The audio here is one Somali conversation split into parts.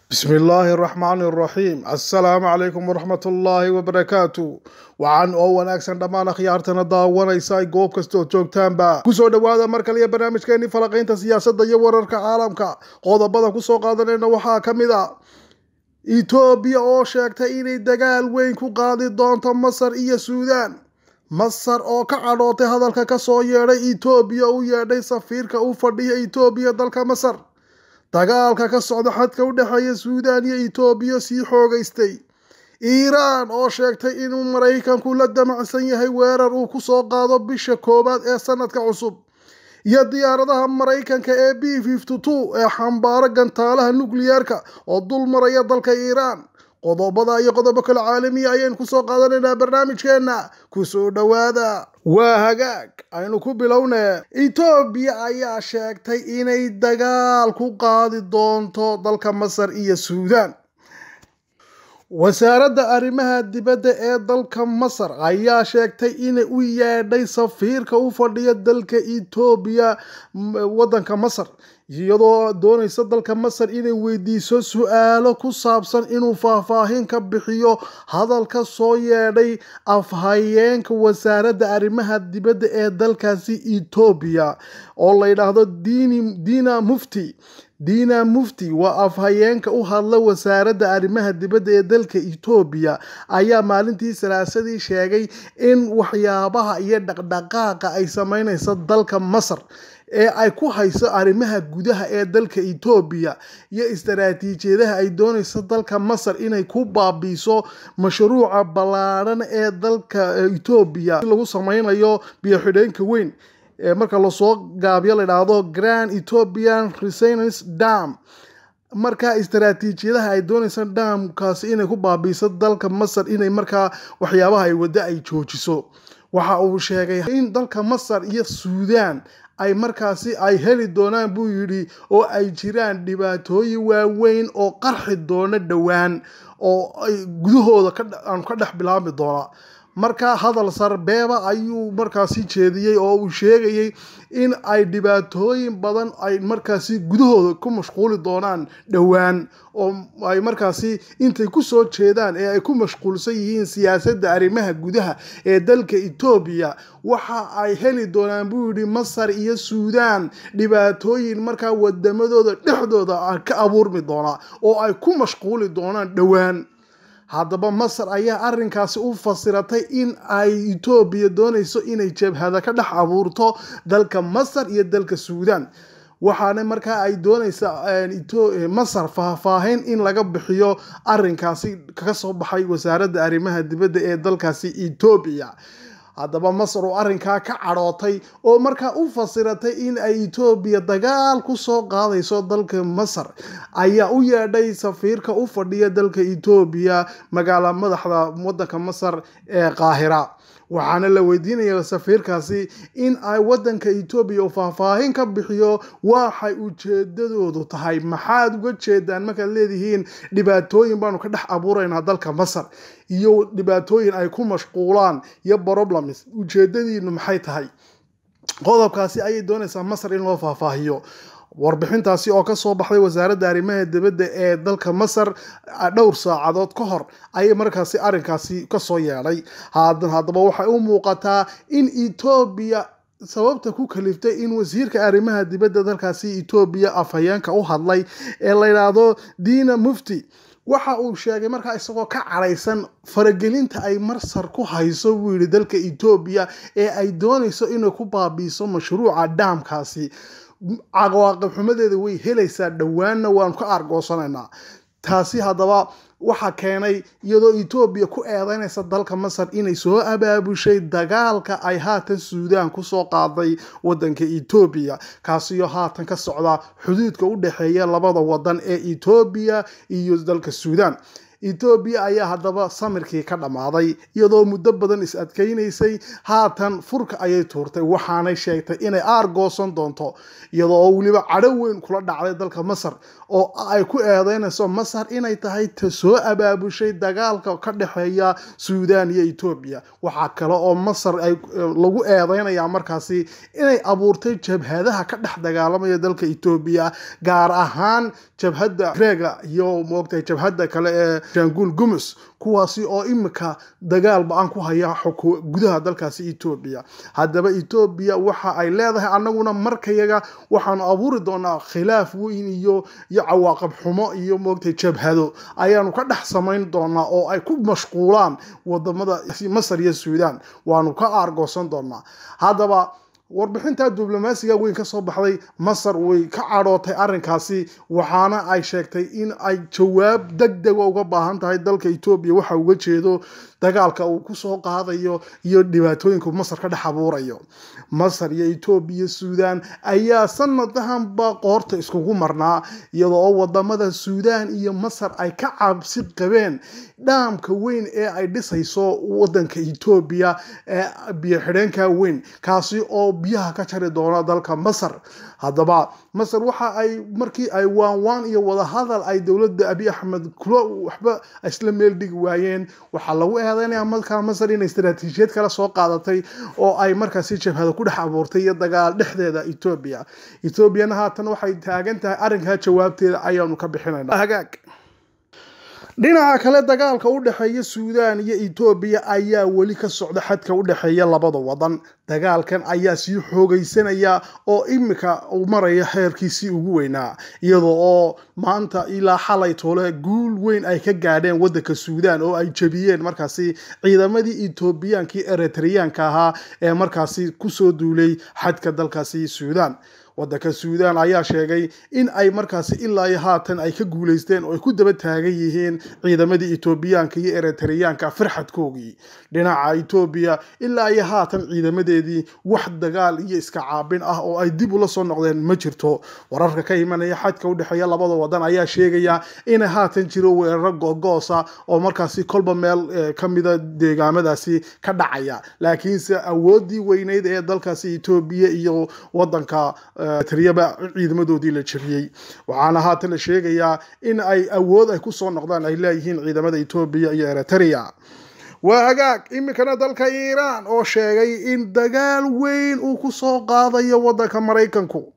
bismi illaahi araxmaani araxiim assalaamu calaykum waraxmat ullaahi wabarakaatu wacan oo wanaagsan dhammaan akhyaartana daawanaysa ay goob kasta oo joogtaanba kusoo dhowaada mar kaliya barnaamijkeenii falaqaynta siyaasadda iyo wararka caalamka qodobada kusoo qaadanayna waxaa ka mid a etoobiya oo sheegtay inay dagaal weyn ku qaadi doonto masar iyo suudaan masar oo ka cadhootay hadalka kasoo yeedhay etoobiya u yeedhay safiirka u fadhiya etoobiya dalka masar dagaalka ka socda xadka u dhexeeya suudaan iyo etoobiya sii xoogaystay iiraan oo sheegtay inuu maraykanku la damacsan yahay weerar uu kusoo qaado bisha koowaad ee sanadka cusub iyo diyaaradaha maraykanka ee b fifty two ee xambaaro gantaalaha nukliyeerka oo dul maraya dalka iiraan qodobada iyo qodobo kale caalamiya ayaynu kusoo qaadanaynaa barnaamijkeenna kusoo dhowaada waa hagaag aynu ku bilowne etoobiya ayaa sheegtay inay dagaal ku qaadi doonto dalka masar iyo suudaan wasaaradda arrimaha dibadda ee dalka masar ayaa sheegtay inay u yeedhay safiirka u fadhiya dalka etoobiya waddanka masar iyadoo doonaysa dalka masar inay weydiiso su-aalo ku saabsan inuu faahfaahin ka bixiyo hadal ka soo yeedhay afhayeenka wasaaradda arrimaha dibadda ee dalkaasi etoobiya oo la yidhaahdo dina mufti dina mufti waa afhayeenka u hadla wasaaradda arrimaha dibadda ee dalka etoobiya ayaa maalintii salaasadii sheegay in waxyaabaha iyo dhaqdhaqaaqa ay sameyneysa dalka masar ee ay ku hayso arrimaha gudaha ee dalka etoobiya iyo istaraatiijiyadaha ay doonayso dalka masar inay ku baabiiso mashruuca ballaadhan ee dalka etoobiya lagu sameynayo biyo-xidheenka weyn ee marka lasoo gaabiyo layidhaahdo grand ethiopian resonance dam markaa istaraatiijiyadaha ay doonaysa dhaamkaasi inay ku baabiiso dalka masar inay markaa waxyaabaha ay waddo ay joojiso waxa uu sheegay in dalka masar iyo suudaan ay markaasi ay heli doonaan buu yidhi oo ay jiraan dhibaatooyin waaweyn oo qarxi doono dhowaan oo ay gudahooda aanu ka dhex bilaabi doona marka hadal sarbeeba ayuu markaasi jeediyey oo uu sheegayay in ay dhibaatooyin badan ay markaasi gudahooda ku mashquuli doonaan dhowaan oo ay markaasi intay kusoo jeedaan ee ay ku mashquulsan yihiin siyaasadda arrimaha gudaha ee dalka etoobiya waxa ay heli doonaan buu yidhi masar iyo suudaan dhibaatooyin markaa wadamadooda dhexdooda ka abuurmi doona oo ay ku mashquuli doonaan dhowaan haddaba masar ayaa arrinkaasi u fasiratay in ay etoobiya doonayso inay jabhada ka dhex abuurto dalka masar iyo dalka suudaan waxaana markaa ay doonaysa masar faahfaahin in laga bixiyo arrinkaasi kaga soo baxay wasaaradda arrimaha dibadda ee dalkaasi etoobiya haddaba masar oo arrinkaa ka cadhootay oo markaa u fasiratay in ay etoobiya dagaal ku soo qaadayso dalka masar ayaa u yeedhay safiirka u fadhiya dalka etoobiya magaala madaxda waddanka masar ee qaahira waxaana la weydiinaya safiirkaasi in ay waddanka etoobiya uu faahfaahin ka bixiyo waxay ujeedadoodu tahay maxaad uga jeedaan markaad leedihiin dhibaatooyin baanu ka dhex abuuraynaa dalka masar iyo dhibaatooyin ay ku mashquulaan iyo problems ujeedadiinu maxay tahay qodobkaasi ayay doonaysaa masar in loo faahfaahiyo warbixintaasi oo kasoo baxday wasaaradda arrimaha dibadda ee dalka masar dhowr saacadood ka hor ayay markaasi arrinkaasi kasoo yeedhay haddaba waxay u muuqataa in etoobiya sababta ku kaliftay in wasiirka arrimaha dibadda dalkaasi etoobiya afhayeenka u hadlay ee la yidhaahdo dina mufti waxa uu sheegay markaa isagoo ka cadhaysan faragelinta ay marsar ku hayso buu yidhi dalka etoobiya ee ay doonayso inay ku baabiiso mashruuca dhaamkaasi cawaaqib xumadeeda way helaysaa dhowaanna waanu ka argoosanaynaa taasi haddaba waxaa keenay iyadoo etoobiya ku eedeynaysa dalka masar inay soo abaabushay dagaalka ay haatan suudaan kusoo qaaday wadanka etoobiya kaasiyo haatan ka socda xuduudka u dhexeeya labada wadan ee etoobiya iyo dalka suudaan etoobiya ayaa haddaba samirkii ka dhammaaday iyadoo muddo badan is adkaynaysay haatan furka ayay tuurtay waxaanay sheegtay inay aargoosan doonto iyadoo oo weliba cadho weyn kula dhacday dalka masar oo ay ku eedeynayso masar inay tahay ta soo abaabushay dagaalka ka dhexeeya suudaan iyo etoobiya waxaa kale oo masar ay lagu eedeynaya markaasi inay abuurtay jabhadaha ka dhex dagaalamaya dalka etoobiya gaar ahaan jabhadda reega iyo moogtahay jabhadda kale ee janguul gumus kuwaasi oo imika dagaal ba-an ku haya gudaha dalkaasi etoobiya haddaba etoobiya waxa ay leedahay annaguna markayaga waxaanu abuuri doonaa khilaaf weyn iyo iyo cawaaqab xumo iyo moogtahay jabhado ayaanu ka dhex samayn doonaa oo ay ku mashquulaan wadamada masar iyo suudaan waanu ka aargoosan doonaa haddaba warbixinta diblomaasiga weyn ka soo baxday masar way ka cadhootay arrinkaasi waxaana ay sheegtay in ay jawaab deg dega uga baahan tahay dalka etoobiya waxa uga jeedo dagaalka uu kusoo qaadayo iyo dhibaatooyinka masar ka dhex abuurayo masar iyo etoobiya suudaan ayaa sanadahanba qoorta iskugu marnaa iyadoo oo wadamada suudaan iyo masar ay ka cabsi qabeen dhaamka weyn ee ay dhisayso wadanka etoobiya ee biyo xidheenka weyn kaasi oo biyaha ka jari doona dalka masar haddaba masar waxa ay markii ay waanwaan iyo wadahadal ay dowladda abi axmed kula waxba isla meel dhigi waayeen waxaa lagu eedeynaya markaa masar inay istaraatiijiyad kale soo qaadatay oo ay markaasi jabhada ku dhex abuurtay iyo dagaal dhexdeeda etoobiya etoobiyana haatan waxay taagan tahay arrinkaa jawaabteeda ayaanu ka bixinayna hagaag dhinaca kale dagaalka u dhexeeya suudaan iyo etoobiya ayaa weli ka socda xadka u dhexeeya labada wadan dagaalkan ayaa sii xoogaysanaya oo imika uu maraya heerkiisii ugu weynaa iyadoo oo maanta ilaa xalay toole guul weyn ay ka gaadheen wadanka suudaan oo ay jebiyeen markaasi ciidamadii etoobiyankii eritreyaanka ahaa ee markaasi kusoo duulay xadka dalkaasi suudaan wadanka suudaan ayaa sheegay in ay markaasi ilaa iyo haatan ay ka guulaysteen oo ay ku daba taagan yihiin ciidamadii etoobiyaanka iyo eritreyaanka farxadkoogii dhinaca etoobiya ilaa iyo haatan ciidamadeedii wax dagaal iyo iska caabin ah oo ay dib ula soo noqdeen ma jirto wararka ka imanaya xadka u dhexeeya labada wadan ayaa sheegaya inay haatan jiro weeraro googoosa oo markaasi kolba meel kamida deegaamadaasi ka dhacaya laakiinse awoodii weyneyd ee dalkaasi etoobiya iyo wadanka triyaba ciidamadoodii la jabiyey waxaana haatan la sheegayaa in ay awood ay kusoo noqdaan ay leeyihiin ciidamada etoobiya iyo eritrea waa hagaag iminkana dalka iiraan oo sheegay in dagaal weyn uu kusoo qaadayo wadanka maraykanku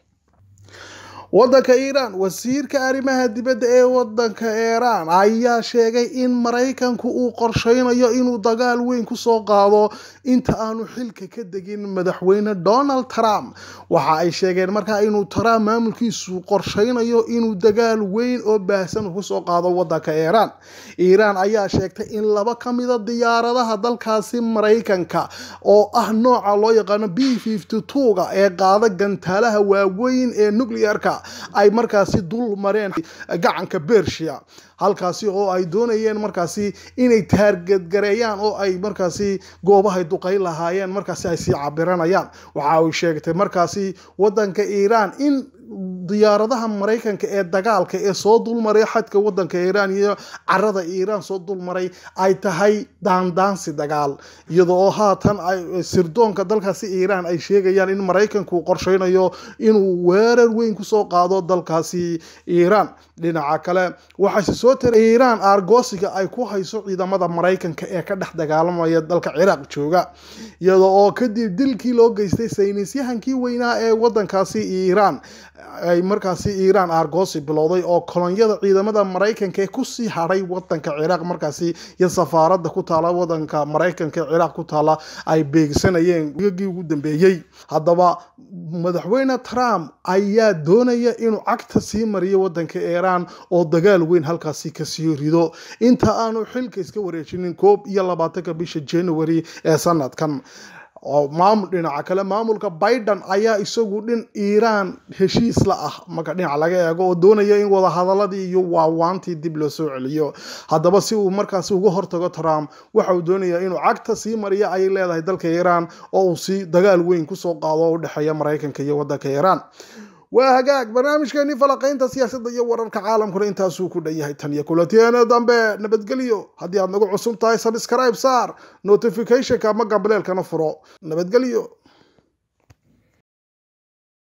wadanka iiraan wasiirka arrimaha dibadda ee wadanka iiraan ayaa sheegay in maraykanku uu qorsheynayo inuu dagaal weyn kusoo qaado inta aanu xilka ka degin madaxweyne donald trump waxa ay sheegeen markaa inuu trump maamulkiisu qorsheynayo inuu dagaal weyn oo baahsan kusoo qaado wadanka iiraan iiraan ayaa sheegtay in laba ka mida diyaaradaha dalkaasi maraykanka oo ah nooca loo yaqaano b ga ee qaada gantaalaha waaweyn ee nuclearka ay markaasi dul mareen gacanka bersia halkaasi oo ay doonayeen markaasi inay taargadgareeyaan oo ay markaasi goobahay duqayn lahaayeen markaasi ay sii cabiranayaan waxa uu sheegtay markaasi wadanka iiraan in diyaaradaha maraykanka ee dagaalka ee soo dulmaray xadka wadanka iiraan iyo carada iiraan soo dulmaray ay tahay daandaansi dagaal iyadoo oo haatan sirdoonka dalkaasi iiraan ay sheegayaan in maraykanku qorsheynayo inuu weerar weyn kusoo qaado dalkaasi iiraan dhinaca kale waxaase soo taray iiraan aargoosiga ay ku hayso ciidamada maraykanka ee ka dhex dagaalamaya dalka ciraaq jooga iyadoo oo kadib dilkii loo geystay saynisyahankii weynaa ee wadankaasi iiraan ay markaasi iiraan aargoosi bilowday oo kolonyada ciidamada maraykanka ee kusii hadhay wadanka ciraaq markaasi iyo safaaradda ku taala wadanka maraykanka ee ciraaq ku taala ay beegsanayeen gii ugu dambeeyey haddaba madaxweyne trump ayaa doonaya inuu cagta sii mariyo wadanka iiraan oo dagaal weyn halkaasi kasii rido inta aanu xilka iska wareejinin koob iyo labaatanka bisha january ee sanadkan oo maamul dhinaca kale maamulka biden ayaa isagu dhin iiraan heshiis la ah marka dhinaca laga eego oo doonaya in wadahadaladii iyo waawaantii dib loo soo celiyo haddaba si uu markaasi uga hortago trump waxa uu doonaya inuu cagta sii mariya ayay leedahay dalka iiraan oo uu si dagaal weyn kusoo qaado oo u dhexeeya maraykanka iyo wadanka iiraan waa hagaag barnaamijkeenii falaqaynta siyaasadda iyo wararka caalamkuna intaasuu ku dhan yahay tan iyo kulantiyeena dambe nabadgelyo haddii aad nagu cusub tahay sabscribe saar notificationka ama gambaleelkana furo nabadgelyo